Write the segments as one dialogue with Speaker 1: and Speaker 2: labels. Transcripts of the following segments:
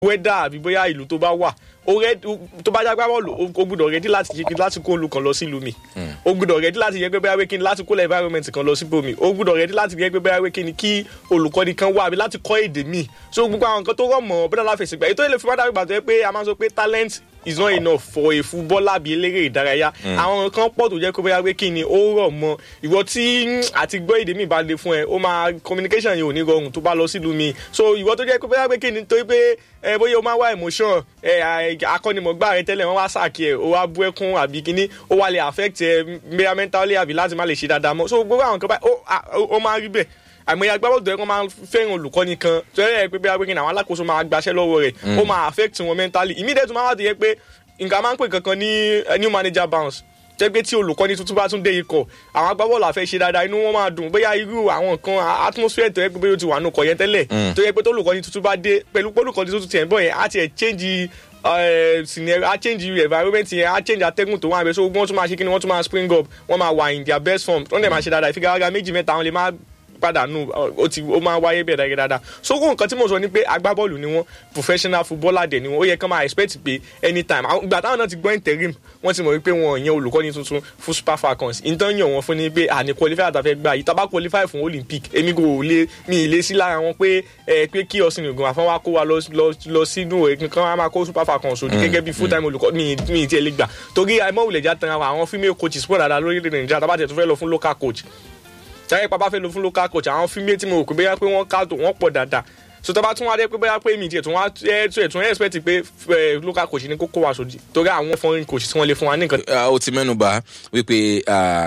Speaker 1: wẹ́dà àbí bóyá ìlú tó bá wà ó rẹ tó bá já gbá bọ́ọ̀lù ó gbúdọ̀ rẹ́dí láti ṣe kí láti kó olùkàn lọ sílùú mi ó gbúdọ̀ rẹ́dí láti yẹ pé bóyá wé kí ni láti kó lọ environment kan lọ síbò mi ó gbúdọ̀ rẹ́dí láti yẹ pé bóyá wé kí ni kí olùkọ́ni kan wà àbí láti kọ́ èdè mi so gbogbo àwọn nǹkan tó rọ̀ mọ́ bọ́dà láfẹsẹ̀gbà ètò ilé fún bá dàgbà tó yẹ pé a máa sọ pé talent is not enough for a footballer bí eléré ìdárayá àwọn kan pọ̀ tó jẹ́ pé bóyá pé kí ni ó rọ̀ mọ́ ìwọ tí àti gbọ́ èdè mi bá le fún ẹ ó máa communication yẹn ò ní rọrùn tó bá lọ sílùú mi so ìwọ tó jẹ́ pé bóyá pé kí ni torí pé ẹ bóyá o máa wá emotion ẹ akọ́nimọ̀gbá rẹ tẹ́lẹ̀ wọ́n wá sàkí ẹ o wá bú ẹkún àbí kíní ó wá lè affect ẹ bóyá mentally àbí láti má lè ṣe dáadáa mọ́ so gbogbo àwọn kan báyìí ó máa rí bẹ́ẹ̀ àmọ́ ìyá agbábọ́ọ̀lù tó yẹ kó máa fẹ́ràn olùkọ́ni kan tó yẹ pé bí agbẹ́kin àwọn alákòóso máa gbaṣẹ́ lọ́wọ́ rẹ̀ ó máa affect wọn mentally immediate tó máa wá tó yẹ pé nǹkan máa ń pè kankan ní new manager bounce jẹ́ pé tí olùkọ́ni tuntun bá tún dé ikọ̀ àwọn agbábọ́ọ̀lù àfẹ́ ṣe dáadáa inú wọn máa dùn bóyá irú àwọn nǹkan atmosphere tó yẹ pé bóyá o ti wà nù kọ̀ yẹn tẹ́lẹ̀ tó yẹ pé tó olùkọ́ni tuntun bá dé pẹ̀lú pé olùkọ́ni tuntun tiẹ̀ ń bọ̀ yẹn á tiẹ̀ change scenario á change environment yẹn á change atẹ́gùn tó wà bẹ́ẹ̀ so wọ́n tún máa ṣe kí ni wọ́n tún máa spring up wọ́n máa wà in their best form wọ́n dẹ̀ máa ṣe dáadáa ìfigagbága méjì mẹ́ta wọn lè máa pàdánù ó ti ó máa wáyé bẹ́ẹ̀ dáadáa dáadáa so kó nǹkan tí mo sọ ni pé agbábọ́ọ̀lù ni wọ́n professional footballer dẹ̀ ni wọ́n ó yẹ kán máa expect pé anytime ìgbà táwọn náà ti gbọ́ interim wọ́n ti mọ̀ wípé wọn ò yan olùkọ́ni tuntun fún super falcons ìtàn yàn wọ́n fún ni pé àní qualify àtàfẹ́ gbà yìí tábà qualify fún olympic èmi kò lè mi ì lé sí lára wọn pé ẹ pé kí ọsìn ìgbọ̀n àfọwọ́ wa kó wa lọ sínú èkó kan wa máa kó super falcons òdì gẹ́gẹ́ bí full time olùkọ́ mi ì tiẹ̀ lè gbà torí àìmọ́wulẹ̀ já tan àwọn female coaches pọ̀ dáadáa lórílẹ̀ nàìjíríà tábàtẹ̀ tó fẹ́ lọ fún local coach táyé pápá fẹ́ lọ fún local coach àwọn fíìmù tí mo rò pé bóyá pé wọ́n ká tó wọ́n pọ̀ dáadáa so tó bá tún wá dé pé bóyá pé mi tiẹ̀ tún wá ẹ̀ tún ẹ̀ tún expect pé local coach ní kókó wa sòdì torí àwọn foreign coach tí wọ́n lè fún wa ní nǹkan.
Speaker 2: o ti mẹ́nu bà wípé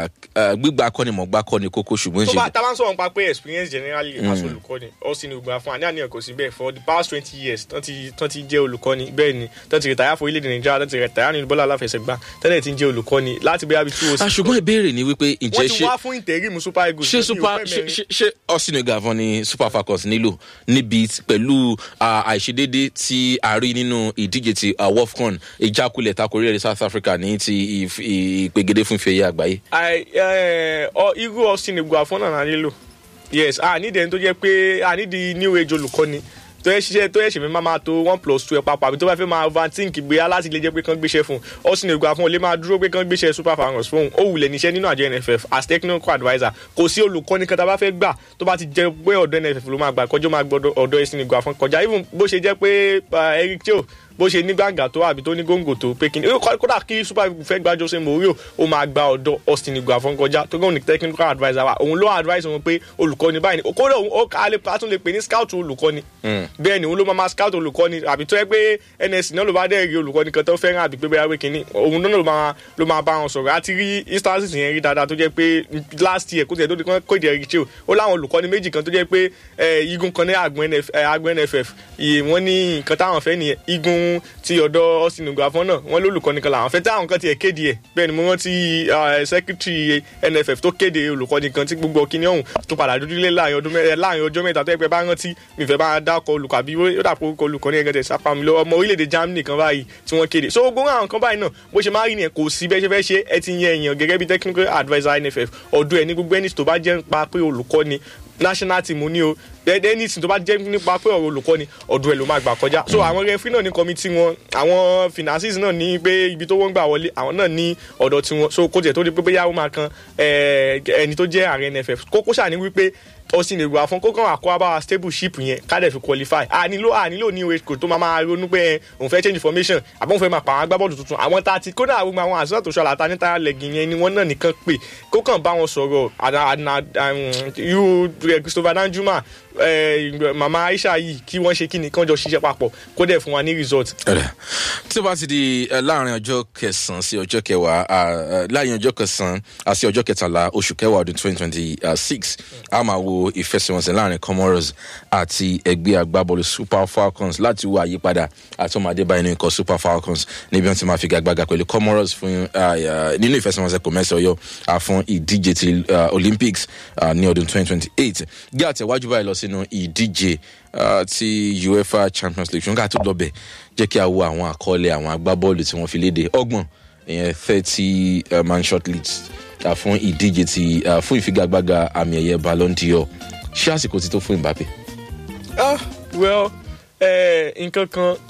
Speaker 2: gbígba akọ́nimọ̀gbá kọ́ ni kókó ṣùgbọ́n
Speaker 1: tó
Speaker 2: ṣe.
Speaker 1: bá tá a bá ń sọ̀rọ̀ nípa pé experience generally as olùkọ́ni ọ̀sìn ni ògbà fún wa ní àníyàn kò sí bẹ́ẹ̀ for the past twenty years tán ti tán ti jẹ́ olùkọ́ni bẹ́ẹ̀ ni tán ti rìtáyà fún orílẹ̀-èdè nàìjíríà tán ti rìtáyà nínú bọ́lá aláfẹsẹ̀gbá tẹ́lẹ̀ ti ń jẹ́ olùkọ́ni láti bóyá bí two o
Speaker 2: Ah, ṣùgbọ́n ìbéèrè ni wípé ǹjẹ́
Speaker 1: wọ́n ti
Speaker 2: ṣé
Speaker 1: wá fún interim super eagles
Speaker 2: ṣé
Speaker 1: ní
Speaker 2: super
Speaker 1: ìwé
Speaker 2: ṣé
Speaker 1: mẹ́rin.
Speaker 2: ṣé- ṣé Austin Gavon ni super falcons nílò níbi tí- pẹ̀lú ah, àìṣedédé tí a rí nínú ìdíje ti ah, wafcon ìjákulẹ̀ tako orílẹ̀-èdè south africa ní ti ìf- ìpegedé fún ìfẹ̀yẹ àgbáyé.
Speaker 1: I, eh, ọ irú Austin Eguafon náà náà nílò yes a nídìí ẹni tó jẹ́ pé a nídìí new age olùkọ́ni tó yẹ ṣiṣẹ́ tó yẹ ṣe fẹ́ máa máa tó one plus two ẹ̀ papọ̀ àbí tó bá fẹ́ máa overthink gbéyà láti lè jẹ́ pé kán gbéṣẹ́ fún un Austin Eguafon lè máa dúró pé kán gbéṣẹ́ super falcons fún un ó wulẹ̀ níṣẹ́ nínú àjọ NFF as technical adviser kò sí olùkọ́ni kan tá a bá fẹ́ gbà tó bá ti jẹ́ pé ọ̀dọ̀ NFF ló máa gbà kọjọ́ máa gbọ́dọ̀ ọ̀dọ̀ Austin Eguafon kọjá even bó ṣe jẹ́ pé ah, Eric Chio bó ṣe ní gbàǹgà tó àbí tó ní góńgò tó pé kíni kó- kódà kí super eagles fẹ́ gba Jose Mourinho ó máa gba ọ̀dọ̀ Austin Eguafon kọjá tó gbọ́n ní technical adviser wa òun ló advise wọn pé olùkọ́ni báyìí ni kódà òun ó ká lè a tún lè pè ní scout olùkọ́ni bẹ́ẹ̀ ni òun ló máa ma scout olùkọ́ni àbí tó yẹ pé NSC náà ló bá dẹ̀ rí olùkọ́ni kan tó fẹ́ràn àbí pé bẹ́ẹ̀ wé kíní òun náà ló máa ló máa bá wọn sọ̀rọ̀ àti rí instances yẹn rí dáadáa tó jẹ́ pé last year kó tiẹ̀ tó di kán kó ìdí ẹ̀rí tí o ó láwọn olùkọ́ni méjì kan tó jẹ́ pé eh, igun kan ní àgbọn NF eh, àgbọn NFF iye wọ́n ní nǹkan táwọn fẹ́ nìyẹn igun ti ọ̀dọ̀ Austin Eguafon náà wọ́n lólùkọ́ni kan làwọn fẹ́ táwọn kan tiẹ̀ kéde ẹ̀ bẹ́ẹ̀ ni mo rántí eh, secretary NFF tó kéde olùkọ́ni kan tí gbogbo kíní ọ̀hún tó padà dúdú lé láàrin ọdún mẹ́- láàrin ọjọ́ mẹ́ta tó yẹ pé bá rántí mi fẹ́ bá dákọ̀ olùkọ́ àbí ó dàpọ̀ orúkọ olùkọ́ni ẹ̀gẹ́dẹ̀ sápá mi lọ ọmọ orílẹ̀-èdè Germany kan báyìí tí wọ́n kéde so gbogbo àwọn kan báyìí náà bó ṣe máa rí nìyẹn kò sí bẹ́ẹ̀ ṣe fẹ́ ṣe ẹ ti yan èèyàn gẹ́gẹ́ bí technical adviser NFF ọdún ẹ̀ ní gbogbo ẹni tó bá jẹ́ nípa pé olùkọ́ni national team ní o dẹ́dẹ́ ní ìsìn tó bá jẹ́ nípa pé ọ̀rọ̀ olùkọ́ni ọdún ẹ̀ ló máa gbà kọjá so àwọn referee náà ní committee wọn àwọn finances náà ní pé ibi tó wọ́n gbà wọlé àwọn náà ní ọ̀dọ̀ tiwọn so kó tiẹ̀ tó di pé bóyá ó máa kan eh, ẹni tó jẹ́ ààrẹ NFF kókó ṣàní wípé Austin Eguafon kó kàn wá kó wá bá wa stable ship yẹn ká dẹ̀ fi qualify a nílò a nílò ní oye kò tó máa máa ronú pé ẹ, òun fẹ́ change formation àbọ̀ òun fẹ́ máa pa àwọn agbábọ́ọ̀lù tuntun àwọn tá a ti kódà gbogbo àwọn àṣìṣe tó ṣọlá ta ní táyà lẹ́gìn yẹn ni wọ́n náà nìkan pè kó kàn bá wọn sọ̀rọ̀ àdá- àdá- um, irú eh, Christopher Danjuma eh, mama Aisha yìí kí wọ́n ṣe kí ni kán jọ ṣiṣẹ́ papọ̀ kó dẹ̀ fún wa ní result
Speaker 2: Ọ̀rẹ́. tí ó bá ti di eh, láàrin ọjọ́ kẹsàn-án sí ọjọ́ kẹwàá ah, eh, láàrin ọjọ́ kẹsàn-án ah, sí ọjọ́ kẹtàlá oṣù kẹwàá ọdún twenty twenty six a máa wo ìfẹsẹ̀wọnsẹ̀ láàrin Comoros àti ẹgbẹ́ agbábọ́ọ̀lù Super Falcons láti wo àyípadà àti ọmọdé báyìí nínú ikọ̀ Super Falcons níbi wọn ti máa fi gàgbàgà pẹ̀lú Comoros fún ah, ah, nínú ìfẹsẹ̀wọnsẹ̀ kò mẹ́sàn ọyọ́ ah, fún ìdíje ti ah, Olympics ah, ní ọdún twenty twenty eight gí àtẹ̀wájú báyìí lọ sínú ìdíje ah, ti UEFA Champions League ṣùgbọ́n ká tó lọ bẹ̀ jẹ́ kí a wo àwọn àkọọ́lẹ̀ àwọn agbábọ́ọ̀lù tí wọ́n fi léde ọgbọ̀n ìyẹn thirty uh, man short list uh, fún ìdíje ti uh, fún ìfigagbága àmì ẹ̀yẹ Ballon d'Or ṣé àsìkò ti tó fún Mbappe.
Speaker 1: ah well eh, nǹkan kan